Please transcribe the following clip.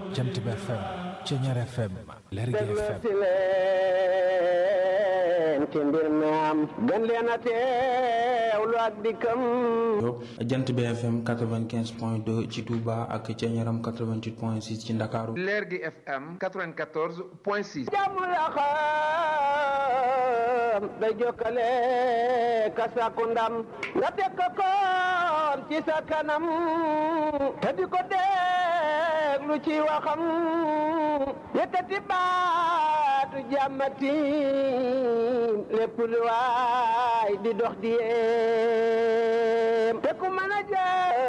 Jant bi FM Ceñeer FM Lergui FM si leen ci mbir mi am gën leen a teewlu ak dikkam jant bi FM 95 point 2 ci Touba ak Ceñeeram 88 point 6 ci Ndakaaru Lergui FM 94 point 6 jàmm la xam day jokkale ka sàkku ndam nga teg ko koon ci sa kanam te di ko déglu ci waxam yëkkati baatu jàmmati lépp lu waay di dox di yéem te ku mën a jël